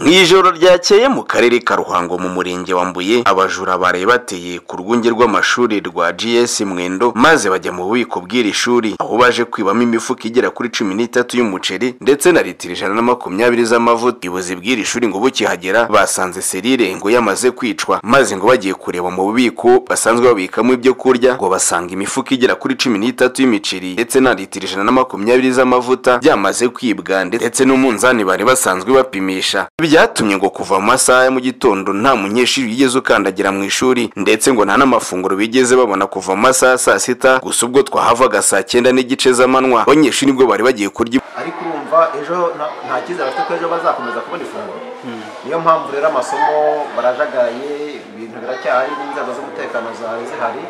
mu ijoro ryakeye mu karere ka ruhango mu murenge wa mbuye abajura bari bateye ku rwunge rw'amashuri rwa gs mwendo maze bajya mu bubiko bw'iri shuri aho baje kwibamo imifuka igera kuri cumi n'itatu y'umuceri ndetse na litiro ijana na makumyabiri z'amavuta ubuyobozi bw'iri shuri ngo bukihagera basanze serire ngo yamaze kwicwa maze ngo bagiye kureba mu bubiko basanzwe babikamo ibyo kurya ngo basanga imifuka igera kuri cumi n'itatu y'imiceri ndetse na litiro ijana na makumyabiri z'amavuta byamaze kwibwa ndetse n'umunzani bari basanzwe bapimisha byatumye ngo kuva mu masaha ya mu gitondo nta munyeshuri wigeze ukandagira mu ishuri ndetse ngo nta n'amafunguro bigeze babona kuva mu masaha ya saa sita gusa ubwo twahavaga saa cyenda n'igice z'amanywa abanyeshuri nibwo bari bagiye kurya ariko urumva ejo nta- nta cyizere bafite ko ejo bazakomeza kubona ifunguro niyo mpamvu rero amasomo barajagaye ibintu biracyahari n'inzego z'umutekano zari zihari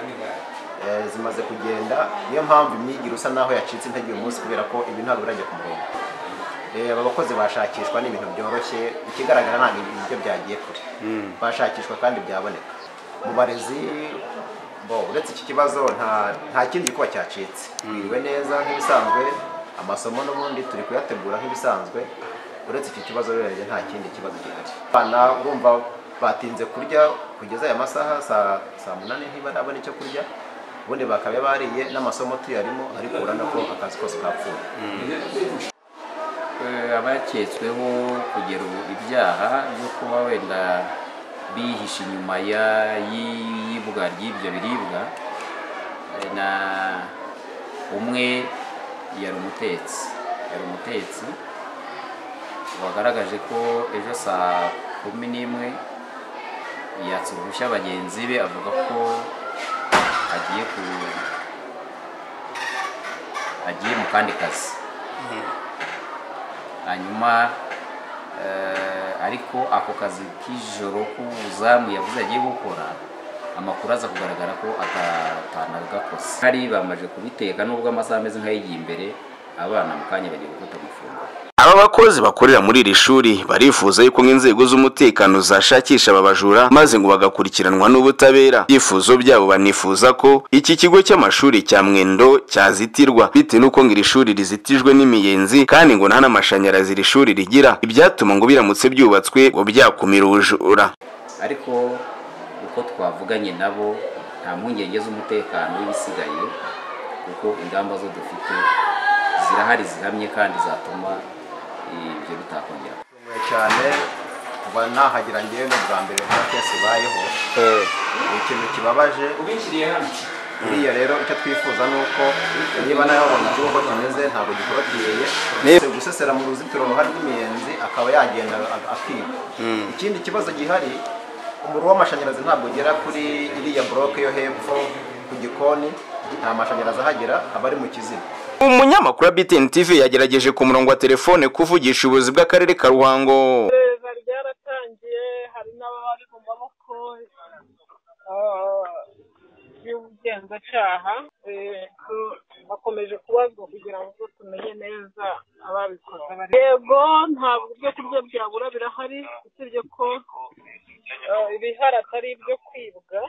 eh, zimaze kugenda niyo mpamvu imyigire usa naho yacitse intege uyu munsi kubera ko ibintu ntabwo birajya ku murongo Eh, aba bakozi bashakishwa ni ibintu byoroshye ikigaragara ntabwo ibiryo byagiye kure bashakishwa kandi byaboneka mu barezi bo uretse iki kibazo nta nta kindi gikuba cyacitse twiriwe neza nk'ibisanzwe amasomo n'ubundi turi kuyategura nk'ibisanzwe uretse iki kibazo rero njye nta kindi kibazo gihari abana urumva batinze kurya kugeza aya masaha saa saa munani ntibarabona icyo kurya ubundi bakaba bariye n'amasomo tuyarimo ariko urabona ko akazi kose kapfuye Eh, abaketsweho kugera ubu ibyaha byo kuba wenda bihishe inyuma ya- y'iyibwa ry'ibyo biribwa eh, na umwe yari umutetsi yari umutetsi wagaragaje ko ejo saa kumi n'imwe yatse uruhushya bagenzi be avuga ko agiye ku agiye mu kandi kazi hanyuma eh, ariko ako kazi k'ijoro k'ubuzamu yavuze agiye gukora amakuru aza kugaragara ko ata- atanagakoze hari bamaze kubiteka nubwo amasaha ameze nk'ay'igiye imbere abana mu kanya bagiye gufata amafunguro aba bakozi bakorera muri iri shuri barifuza yuko nk'inzego z'umutekano zashakisha aba bajura maze ngo bagakurikiranwa n'ubutabera ibyifuzo byabo banifuza ko iki kigo cy'amashuri cya mwendo cyazitirwa bitewe n'uko ngo iri shuri rizitijwe n'imiyenzi kandi ngo nta n'amashanyarazi iri shuri rigira ibyatuma ngo biramutse byubatswe ngo byakumira ubujura ariko uko twavuganye nabo nta mpungenge z'umutekano w'ibisigaye kuko ingamba zo dufite zirahari zihamye kandi zatuma ibyo bitakongera Nishimiye cyane kuba nahagera ngewe ni ubwa mbere nta kesi ibayeho ni ikintu kibabaje buriya rero icyo twifuza ni uko niba nawe wabonye ikigo uko kimeze ntabwo gikorotiriye Uretse gusesera mu ruzitiro ruhari rw'imiyenzi akaba yagenda a- akiba ikindi kibazo gihari umuriro w'amashanyarazi ntabwo ugera kuri iriya buroke yo hepfo ku gikoni nta mashanyarazi ahagera aba ari mu kizima umunyamakuru wa BTN TV yagerageje ku murongo wa telefone kuvugisha ubuyobozi bw'akarere ka ruhango iperereza ryaratangiye hari n'abari mu maboko ah, y'ubugenzacyaha Eh, tu- bakomeje kubazwa kugira ngo tumenye neza ababikoze bari yego nta byo kurya byabura birahari usibye ko ah, ibihari atari ibyo kwibwa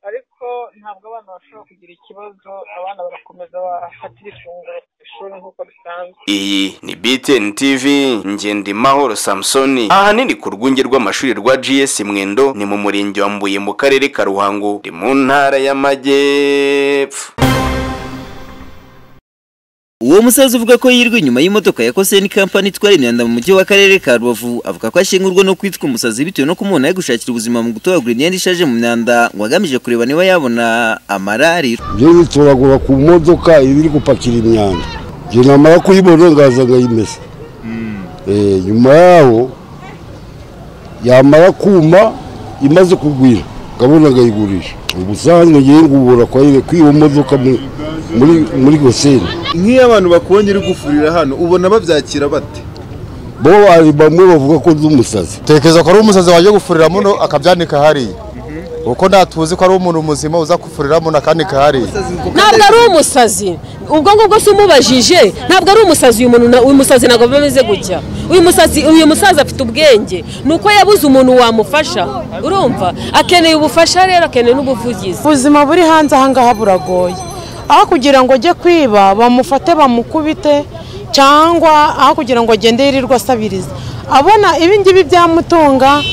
ariko ntabwo abana bashobora kugira ikibazo abana barakomeza bafatira ifunguro ku ishuri nk'uko bisanzwe iyi ni BTN TV Ngendimahoro Samsoni ahanini ku rwunge rw'amashuri rwa GS Mwendo ni mu murenge wa Mbuye mu karere ka Ruhango ni mu ntara y'Amajyepfo uwo musaza uvuga ko yirwa inyuma y'imodoka ya koseni kampani itwara imyanda mu mujyi w'akarere ka rubavu avuga ko ashingurwa no kwitwa umusazi bitewe no kumubona yagushakira ubuzima mu gutoragura imyenda ishaje mu myanda ngo agamije kureba niba yabona amarariro byo yitoragura ku modoka iba iri gupakira imyanda ibyo namara kuyibona ngaza nkayimesa Eh, nyuma yaho yamara kuma imaze kugwira ngabona nkayigurisha ubusanzwe ngiye ngubura kwayire kwiba modoka mu- muri muri goseni nk'iyo abantu bakubonye uri gufurira hano ubona babyakira bate bo hari bamwe bavuga ko ndi umusazi tekereza ko ari umusazi wajya gufurira muno akabyanika hariya kuko ntatuzi ko ari umuntu muzima uza gufurira muno akanika hariya ntabwo ari umusazi ubwo ngubwo se umubajije ntabwo ari umusazi uyu muntu na- uyu musazi ntabwo biba bimeze gutya uyu musazi uyu musaza afite ubwenge ni uko yabuze umuntu wamufasha urumva akeneye ubufasha rero akeneye n'ubuvugizi ubuzima buri hanze ahangaha buragoye aho kugira ngo ajye kwiba bamufate bamukubite cyangwa aho kugira ngo agende yirirwa asabiriza abona ibingibi byamutunga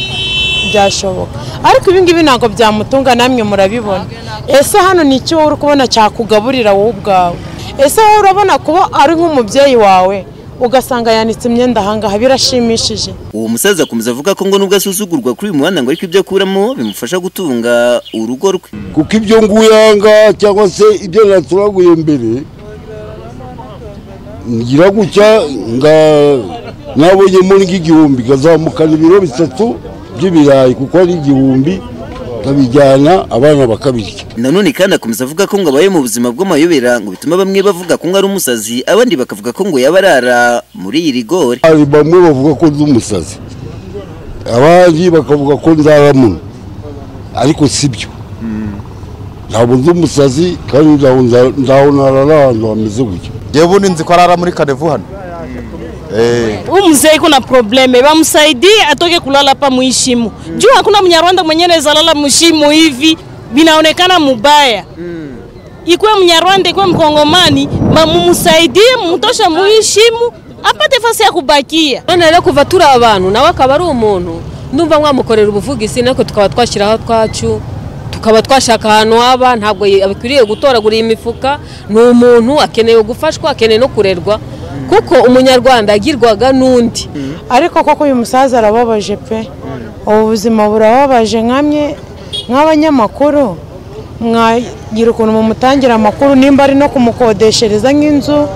byashoboka ariko ibingibi ntabwo byamutunga namwe murabibona ese hano ni iki wowe uri kubona cyakugaburira wowe ubwawe ese wowe urabona kuba ari nk'umubyeyi wawe ugasanga yanitse imyenda ahangaha birashimishije uwo musaza akomeza avuga ko ngo nubwo asuzugurwa kuri uyu muhanda ngo ariko ibyo akuramo bimufasha gutunga urugo rwe kuko ibyo nguye ahangaha cyangwa se ibyo naturaguye mbere ngira gutya nga nabonyemo nk'igihumbi nkazamukana ibiro bitatu by'ibirayi kuko ari igihumbi nkabijyana abana bakabirya nanone kandi akomeza avuga ko ngo abaye mu buzima bw'amayobera ngo bituma bamwe bavuga ko ngo ari umusazi abandi bakavuga ko ngo yaba arara muri iyi rigori hari bamwe bavuga ko ndi umusazi abandi bakavuga ko nzaba muno ariko si byo ntabwo ndi umusazi kandi nzaho nza- nzaho narara ahantu hameze gutya yewe ubu ninzi ko arara muri kanevu hano Eh, huyu mzee kuna probleme, wamsaidie atoke kulala hapa muishimu mm. juu hakuna Mnyarwanda mwenyewe anaweza lala mshimu hivi, vinaonekana mubaya mm. ikuwe Mnyarwanda ikuwe Mkongomani, ma- mumsaidie mumtoshe muishimu apate fasi ya kubakia. none rero kuva turi abantu nawe akaba ari umuntu ndumva mwamukorera ubuvugizi natwe tukaba twashyiraho twacu tukaba twashaka ahantu waba ntabwo ye- abikwiriye gutoragura iyi mifuka ni umuntu akeneye gufashwa akeneye no kurerwa kuko umunyarwanda agirwaga n'undi ariko koko uyu musaza arababaje pe ubu buzima burababaje nkamye nk'abanyamakuru mwagira ukuntu mumutangira amakuru nimba ari no kumukodeshereza nk'inzu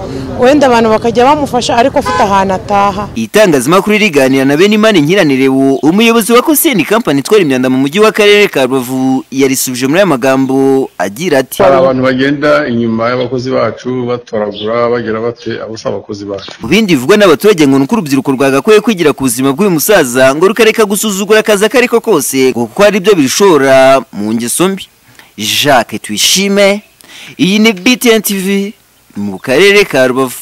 wenda abantu bakajya bamufasha ariko afite ahantu ataha itangazamakuru riganira na bene imana nkiranirewo umuyobozi wa koseni kampani itwara imyanda mu mujyi wa karere ka rubavu yarisubije muri aya magambo agira ati hari abantu bagenda inyuma y'abakozi bacu batoragura bagira bate abo si abakozi bacu Mu bindi bivugwa n'abaturage ngo ni uko urubyiruko rwagakwiye kwigira ku buzima bw'uyu musaza ngo rukareka gusuzugura akazi ako ariko kose ngo kuko hari ibyo bishora mu ngeso mbi jacques tuyishime iyi ni btn tv mu karere ka rubavu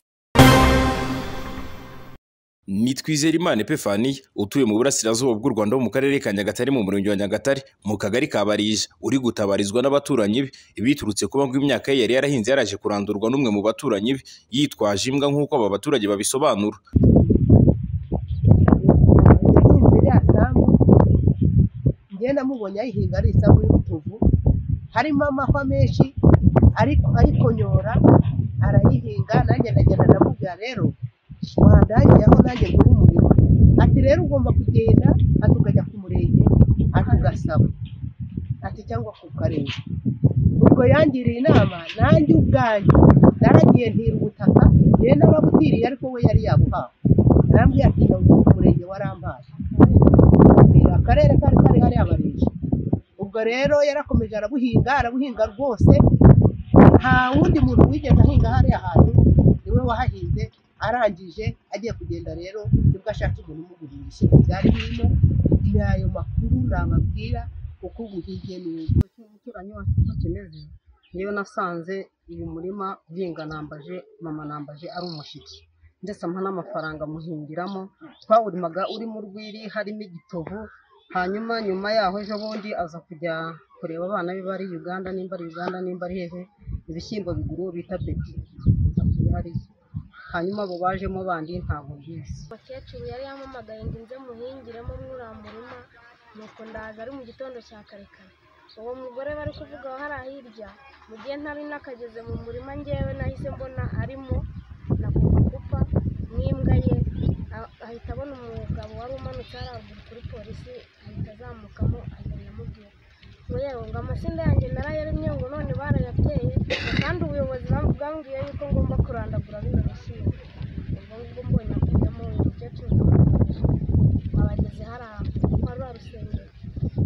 ni Twizeyimana Epifaniya utuye mu burasirazuba bw'u Rwanda ho mu karere ka Nyagatare mu murenge wa Nyagatare mu kagari ka Barija uri gutabarizwa n'abaturanyi be biturutse kuba ngo imyaka ye yari yarahinze yaraje kurandurwa n'umwe mu baturanyi be yitwaje imbwa nk'uko aba baturage babisobanura imbere yasambu njyewe namubonye ayihinga ari isambu y'urutovu harimo amahwa menshi ariko ayikonyora arayihinga nanjye ndagenda ndamubwira rero wandangiye aho nanjye nguhe umuriro ati rero ugomba kugenda ati ukajya ku murenge ati ugasaba ati cyangwa ku karere ubwo yangiriye inama nanjye ubwanjye naragiye ntira ubutaka yewe narabutiriye ariko we yari yabuhawe arambwira ati ndawuha umurenge warampaye ni akarere kari kari hariya barije ubwo rero yarakomeje arabuhinga arabuhinga rwose nta wundi muntu wigeze ahinga hariya hantu niwe wahahinze arangije agiye kugenda rero nibwo ashatse umuntu umugurisha byari birimo ni ayo makuru nababwira kuko ubu hirya neza umuturanyi wacu uko kimeze njyewe nasanze uyu murima uhinga nambaje mama nambaje ari umushyitsi ndetse ampa n'amafaranga muhingiramo twawurimaga urimo urwiri harimo igitovu hanyuma nyuma yaho ejo bundi aza kujya kureba abana be bari uganda nimba ari uganda nimba ari hehe ibishyimbo biguru bita beti bihariye hanyuma abo bajemo bandi ntabwo mbizi umukecuru yari yampamagaye ngo inze muhingiremo mwuriya murima nuko ndaza ari mu gitondo cya kare kare uwo mugore bari kuvuga aho hariya hirya mu gihe ntari nakageze mu murima ngewe nahise mbona arimo na kupa n'imbwa ye a- ahita abona umugabo wari umanutse haravura kuri polisi ahita azamukamo agenda amubwira ngo yewe ngo amashinga yanjye narayaremye ngo none barayateye kandi ubuyobozi bwambwiye yuko ngomba kurandagura bino bishyimbo ubwo ngubwo mbonye akujyamo uyu mukecuru abageze hariya kwa rwa rusengero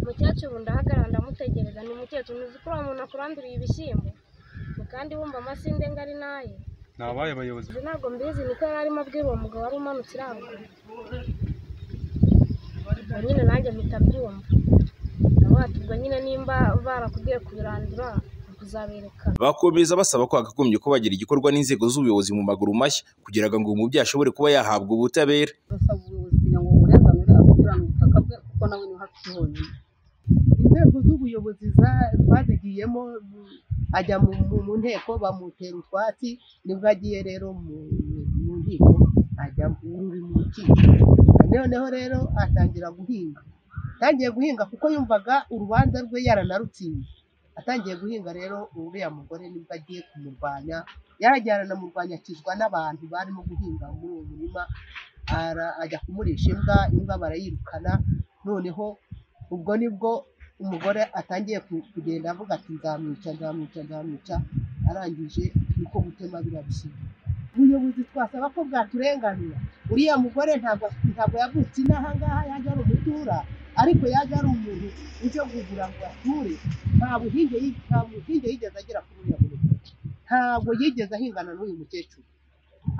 umukecuru ndahagarara ndamutegereza ni umukecuru ntuzi ko uriya muntu akuranduriye ibishyimbo ngo kandi wumva amasinde ngari naye ni abaye abayobozi Ubu ntabwo mbizi niko yari arimo abwira uwo mugabo wari umanutse irangura ubwo nyine nanjye mpita mbyumva nawe ati ubwo nyine nimba barakubwiye kubirandura kuzabereka bakomeza basaba ko hakagombye ko bagira igikorwa n'inzego z'ubuyobozi mu maguru mashya kugira ngo umubyeyi ashobore kuba yahabwa ubutabera turasaba ubuyobozi kugira ngo burenganure asubirane ubutaka bwe kuko nawe niwe hafi honyine inzego z'ubuyobozi za- twazigiyemo mu- ajya mu mu- mu nteko bamutera utwatsi nibwo agiye rero mu mu nkiko ajya ruri mu rukiko noneho rero atangira guhinga atangiye guhinga kuko yumvaga urubanza rwe yaranarutsinze atangiye guhinga rero uriya mugore nibwo agiye kumurwanya yaragiye aranamurwanya akizwa n'abantu barimo guhinga muri uwo murima ara- ajya kumurisha imbwa imbwa barayirukana noneho ubwo nibwo umugore atangiye ku- kugenda avuga ati nzamwica nzamwica nzamwica arangije niko gutema biriya bishyimbo ubuyobozi twasaba ko bwaturenganura uriya mugore ntabwo ntabwo yavutse inaha ngaha yaje ari umutura ariko yaje ari umuntu uje kugura ngo ature nta buhinge yi- nta buhinge yigeze agira kuri uriya mugore ntabwo yigeze ahingana n'uyu mukecuru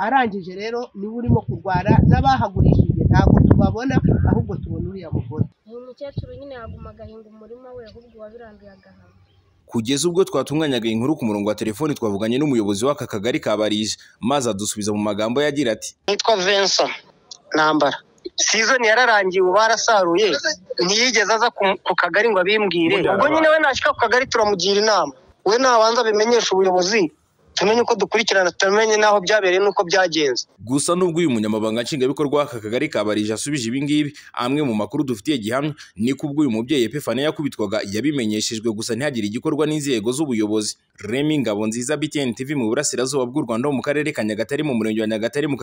arangije rero niwe urimo kurwara n'abahagurishije ntabwo tubabona ahubwo tubona uriya mugore uyu mukecuru nyine yaguma agahinga umurima we ahubwo uwabiranduye agahama kugeza ubwo twatunganyaga iyi nkuru ku murongo wa telefoni twavuganye n'umuyobozi w'aka kagari ka barije maze adusubiza mu magambo yagira ati nitwa Vincent Nambara sizoni yararangiye ubu barasaruye ntiyigeze aza ku- ku kagari ngo abimbwire ubwo nyine we nashyika ku kagari turamugira inama we nabanza abimenyeshe ubuyobozi tumenye uko dukurikirana tumenye n'aho byabereye n'uko byagenze gusa n'ubwo uyu munyamabanga nshingwabikorwa w'aka kagari ka barije asubije ibi ngibi amwe mu makuru dufitiye gihamya ni ko ubwo uyu mubyeyi epifaniya yakubitwaga yabimenyeshejwe gusa ntihagire igikorwa n'inzego z'ubuyobozi remi ngabo nziza btn tv mu burasirazuba bw'u rwanda ho mu karere ka nyagatare mu murenge wa nyagatare mu